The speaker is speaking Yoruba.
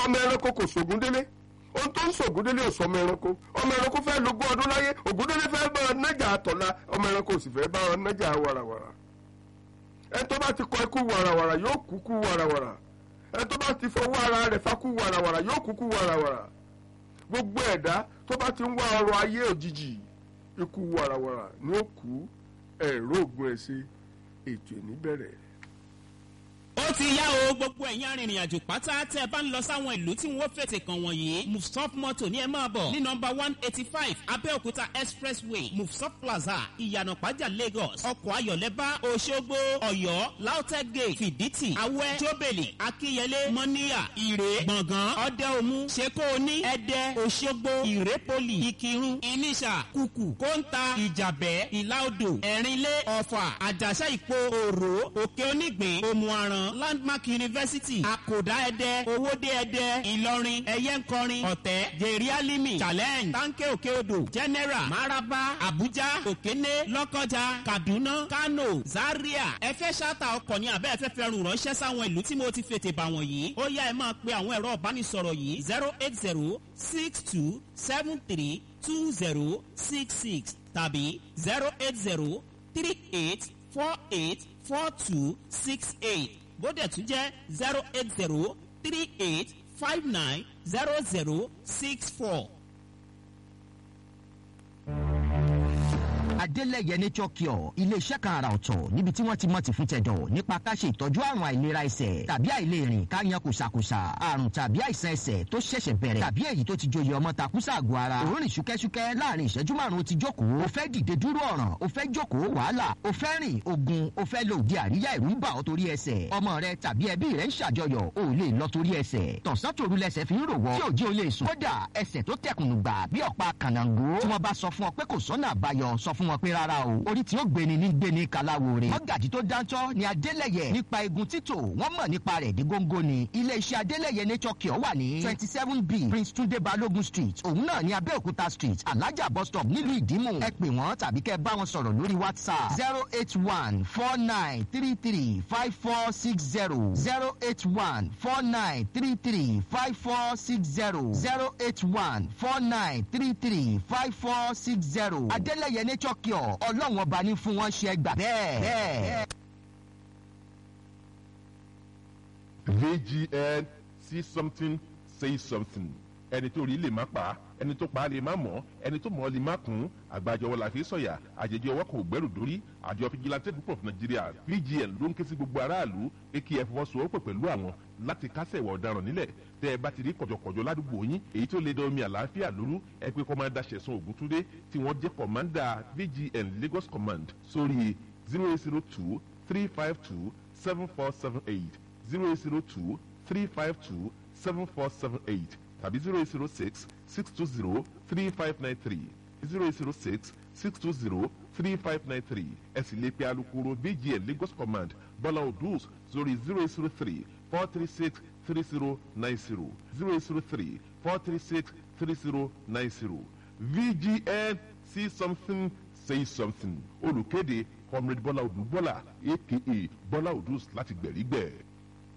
ọmọ ẹranko kò sògùn délé ohun tó ń sògùn délé ò sọ ọmọ ẹranko ọmọ ẹranko fẹ́ lógún ọdún láyé ògùn délé fẹ́ bá ọ nájà àtọ̀la ọmọ ẹranko sì fẹ́ bá ọ nájà wàràwàrà ẹni tó bá ti kọ ikú wàràwàrà yóò kú kú wàràwàrà ẹni tó bá ti fọwọ́ ara rẹ̀ fakú wàràwàrà yóò kú kú wàràwàrà gbogbo ẹ̀dá tó bá ti ń wá ọrọ̀ ayé òjijì ikú wàràwàrà ni ó kú ẹ̀rọ ògùn ẹ̀ ṣe ètò ìníbẹ̀rẹ̀. ó ti yá o gbogbo ẹ̀yin arìnrìn àjò pátá tẹ́ ẹ bá ń lọ sáwọn ìlú tí wọ́n fètè kàn wọ̀nyí mufsop moto ní ẹ máa bọ̀ ní nọmba one eighty five abẹ́òkúta expressway mufsop plaza ìyànà pàjà lagos ọkọ̀ ayọ̀lẹ́bá oṣogbo ọ̀yọ́ lautech gate fìdítì awẹ́ jóbèlì akínyẹlé mọ́níyà ìrè gbọ̀ngàn ọ̀dẹ́omu ṣekóoní ẹ̀dẹ́ oṣogbo ìrépolì ìkírun ìníṣà kùkù kóńtà ìjàbẹ́ ìlàodò ẹ̀rínlé ọ̀fà àjàṣà ìpò òrò òkè onígbìn òmùaràn landmark university àkòdá ẹdẹ owóde ẹdẹ ìlọrin ẹyẹnkọrin ọ̀tẹ́ jerialimi challenge tanke òkè odò general maraba abuja òkéné lọ́kọjà kaduna kano zaria ẹ fẹ́ ṣáàtà ọkọ̀ ní abẹ́ ẹ̀fẹ́ fẹ́ rùn ránṣẹ́ sáwọn ìlú tí mo ti fètè bà wọ̀nyí ó yá ẹ máa pe àwọn ẹ̀rọ ìbánisọ̀rọ̀ yìí zero eight zero six two seven three two zero six six tàbí zero eight zero three eight four eight four two six eight bódẹ̀ tún jẹ́ zero eight zero three eight five nine zero zero six four. adélẹ̀yẹ nature cure iléeṣẹ́ kan àrà ọ̀tọ̀ níbi tí wọ́n ti mọ̀ ti fún tẹ̀dọ̀ nípa ká ṣe ìtọ́jú àrùn àìlera ẹsẹ̀ tàbí àìlèrìn ká yan kùsàkùsà àrùn tàbí àìsàn ẹsẹ̀ tó ṣẹ̀ṣẹ̀ bẹ̀rẹ̀ tàbí èyí tó ti joyè ọmọ takùsà àgọ́ ara òórùn ṣúkẹ́ṣúkẹ́ láàrin ìṣẹ́jú márùn-ún ti jókòó o fẹ́ dìde dúró ọ̀ràn o fẹ́ jókòó wàhálà o fẹ́ rìn ogun o fẹ́ lo òde àríyá ìrú ń bà ọ́ torí ẹsẹ̀ ọmọ rẹ tàbí ẹbí rẹ ń ṣàjọyọ̀ o lè lọ torí ẹsẹ̀ tọ̀sán tòru lẹsẹ̀ fi ń rò wọ́ tí òjì o lè sùn kódà ẹsẹ̀ tó tẹkùnù gbà bí ọ̀pá kànáńgó tí wọ́n bá sọ fún ọ pé kò sọ́nà àbáyọ sọ fún wọn pé rárá o orí tí ó gbéni ní gbéni kaláwore. mọ́gàjì tó dáńtọ́ ni adélẹ̀yẹ nípa egun títò wọ́n mọ̀ nípa rẹ̀ dé góńgó ni. iléeṣẹ́ adélẹ̀yẹ nature cure wà ní twenty seven b prince tunde balogun street òun náà ní abẹ́òkúta street alájà bus stop nílùú ìdímù. ẹ pè wọ́n tàbí kẹ́ bá wọn sọ̀rọ̀ lórí whatsapp zero eight one four nine three three five four six zero zero eight one four nine three three five four six zero zero eight one four nine three three five four six zero adélẹ̀yẹ nature cure ọlọ́run ọba ní fún wọn ṣe gbà bẹ́ẹ̀. bẹ́ẹ̀. vgn see something say something ẹni tó rí lè má pa ẹni tó pa á lè má mọ̀ ẹni tó mọ̀ ọ́ lè má kún àgbàjọwọ́ la fi sọ̀yà àjèjì ọwọ́ kò gbẹ́rù dórí àjọ fìjìláńtẹ́ púpọ̀ fún nàìjíríà vgn ló ń ké sí gbogbo aráàlú pé kí ẹ fọwọ́sowọ́pọ̀ pẹ̀lú àwọn láti kásẹ̀ ìwà ọ̀daràn nílẹ̀ tẹ́ ẹ bá ti rí kọ̀jọ̀kọ̀jọ̀ ládùúgbò yín èyí tó lè dán omi àlàáfíà lóru ẹ pé kọ́mándà ṣẹ̀sán ògúntúndé tí wọ́n jẹ́ kọ̀mándà vgn lagos command sórí zero eight zero two three five two seven four seven eight zero eight zero two three five two seven four seven eight tàbí zero eight zero six six two zero three five nine three zero eight zero six six two zero three five nine three ẹ sì lè pe alukoro vgn lagos command bọ́lá odus sórí zero eight zero three four three six three zero nine zero zero eight zero three four three six three zero nine zero vgn see something say something olùkéde comrade bọ́lá odù bọ́lá aka bọ́lá odus láti gbẹ̀rígbẹ̀.